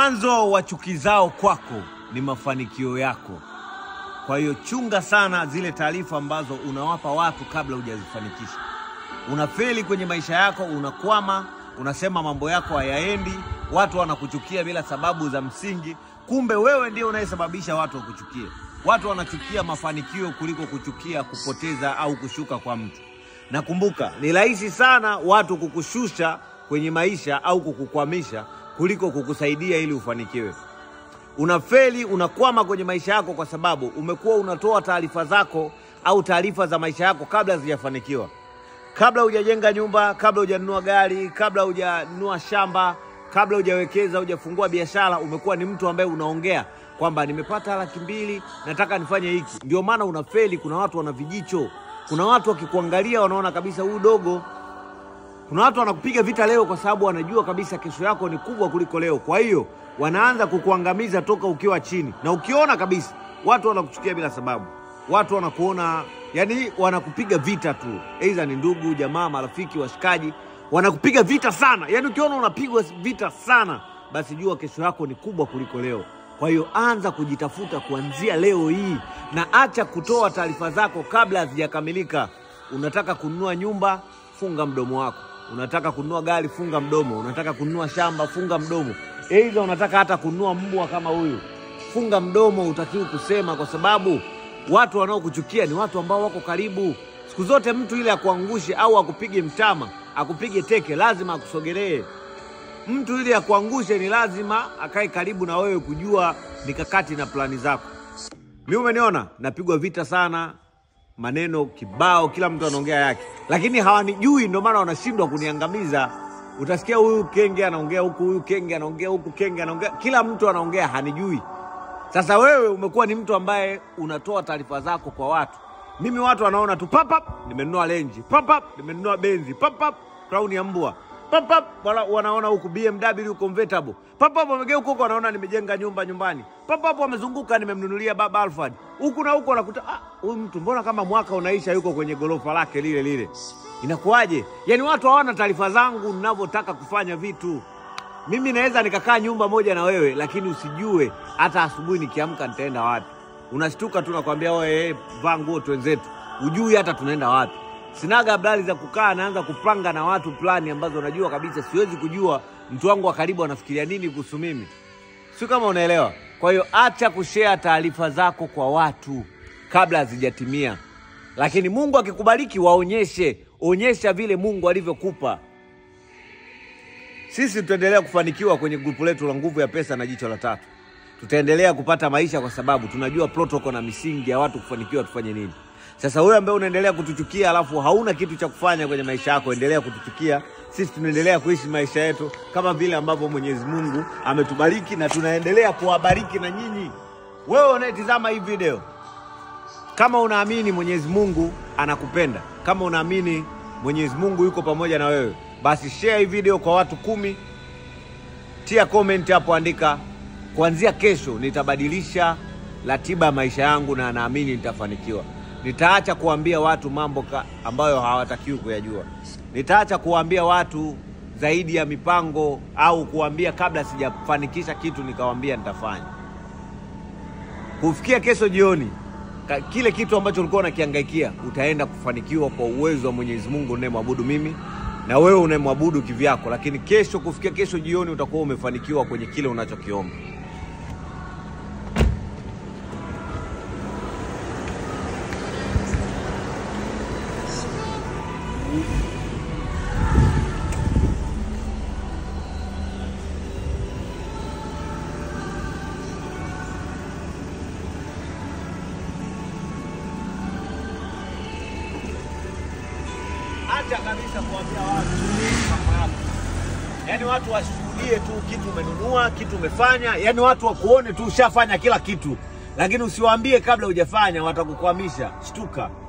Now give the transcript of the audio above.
Mwanzo wa chuki zao kwako ni mafanikio yako. Kwa hiyo chunga sana zile taarifa ambazo unawapa watu kabla hujazifanikisha. Unafeli kwenye maisha yako, unakwama, unasema mambo yako hayaendi, watu wanakuchukia bila sababu za msingi, kumbe wewe ndio unayesababisha watu wakuchukie. Watu wanachukia mafanikio kuliko kuchukia kupoteza au kushuka kwa mtu. Na kumbuka, ni rahisi sana watu kukushusha kwenye maisha au kukukwamisha kuliko kukusaidia ili ufanikiwe. Unafeli, unakwama kwenye maisha yako kwa sababu umekuwa unatoa taarifa zako au taarifa za maisha yako kabla hazijafanikiwa, kabla hujajenga nyumba, kabla hujanunua gari, kabla hujanunua shamba, kabla hujawekeza, hujafungua biashara. Umekuwa ni mtu ambaye unaongea kwamba nimepata laki mbili, nataka nifanye hiki. Ndio maana unafeli. Kuna watu wana vijicho, kuna watu wakikuangalia wanaona kabisa huyu dogo kuna watu wanakupiga vita leo kwa sababu wanajua kabisa kesho yako ni kubwa kuliko leo. Kwa hiyo wanaanza kukuangamiza toka ukiwa chini, na ukiona kabisa watu wanakuchukia bila sababu, watu wanakuona yani, wanakupiga vita tu, aidha ni ndugu, jamaa, marafiki, washikaji, wanakupiga vita sana. Yani ukiona unapigwa vita sana, basi jua kesho yako ni kubwa kuliko leo. Kwa hiyo anza kujitafuta kuanzia leo hii, na acha kutoa taarifa zako kabla hazijakamilika. Unataka kununua nyumba, funga mdomo wako. Unataka kununua gari, funga mdomo. Unataka kununua shamba, funga mdomo. Aidha unataka hata kununua mbwa kama huyu, funga mdomo. Utakiwi kusema, kwa sababu watu wanaokuchukia ni watu ambao wako karibu. Siku zote mtu ile akuangushe au akupige mtama, akupige teke, lazima akusogelee. Mtu ili akuangushe ni lazima akae karibu na wewe, kujua mikakati na plani zako. Mi umeniona napigwa vita sana, maneno kibao, kila mtu anaongea yake, lakini hawanijui, ndio maana wanashindwa kuniangamiza. Utasikia huyu kenge anaongea huku, huyu kenge anaongea huku, kenge anaongea, kila mtu anaongea, hanijui. Sasa wewe umekuwa ni mtu ambaye unatoa taarifa zako kwa watu. Mimi watu wanaona tu papap, nimenunua lenji, papap, nimenunua benzi, papap, crown ya mbwa papap, wala wanaona huku BMW convertible, papap, wamegeuka huko wanaona nimejenga nyumba nyumbani, papap, wamezunguka nimemnunulia baba Alfred, huku na huko wanakuta ah, huyu mtu mbona kama mwaka unaisha yuko kwenye gorofa lake lile lile, inakuwaje? Yani watu hawana taarifa zangu ninavyotaka kufanya vitu. Mimi naweza nikakaa nyumba moja na wewe, lakini usijue hata asubuhi nikiamka nitaenda wapi. Unashtuka tu nakwambia wewe, vaa nguo twenzetu, ujui hata tunaenda wapi. Sinaga habari za kukaa naanza kupanga na watu plani ambazo najua kabisa siwezi kujua mtu wangu wa karibu anafikiria nini kuhusu mimi, sio kama unaelewa. Kwa hiyo acha kushare taarifa zako kwa watu kabla hazijatimia, lakini Mungu akikubariki waonyeshe, onyesha vile Mungu alivyokupa. Sisi tutaendelea kufanikiwa kwenye grupu letu la Nguvu ya Pesa na Jicho la Tatu. Tutaendelea kupata maisha kwa sababu tunajua protocol na misingi ya watu kufanikiwa tufanye nini. Sasa wewe ambaye unaendelea kutuchukia alafu hauna kitu cha kufanya kwenye maisha yako, endelea kutuchukia. Sisi tunaendelea kuishi maisha yetu kama vile ambavyo Mwenyezi Mungu ametubariki na tunaendelea kuwabariki na nyinyi. Wewe unayetizama hii video, kama unaamini Mwenyezi Mungu anakupenda, kama unaamini Mwenyezi Mungu yuko pamoja na wewe, basi share hii video kwa watu kumi, tia comment hapo, andika kuanzia kesho nitabadilisha ratiba ya maisha yangu na naamini nitafanikiwa. Nitaacha kuambia watu mambo ka, ambayo hawatakiwi kuyajua. Nitaacha kuwaambia watu zaidi ya mipango au kuambia kabla sijafanikisha kitu nikawaambia nitafanya. Kufikia kesho jioni, ka- kile kitu ambacho ulikuwa unakihangaikia utaenda kufanikiwa kwa uwezo wa Mwenyezi Mungu unayemwabudu mimi na wewe unayemwabudu kivyako, lakini kesho, kufikia kesho jioni, utakuwa umefanikiwa kwenye kile unachokiomba. Acha kabisa kuambia watu mambo yako, yaani watu washuhudie tu kitu umenunua, kitu umefanya, yaani watu wakuone tu ushafanya kila kitu, lakini usiwaambie kabla hujafanya, watakukwamisha. Shtuka.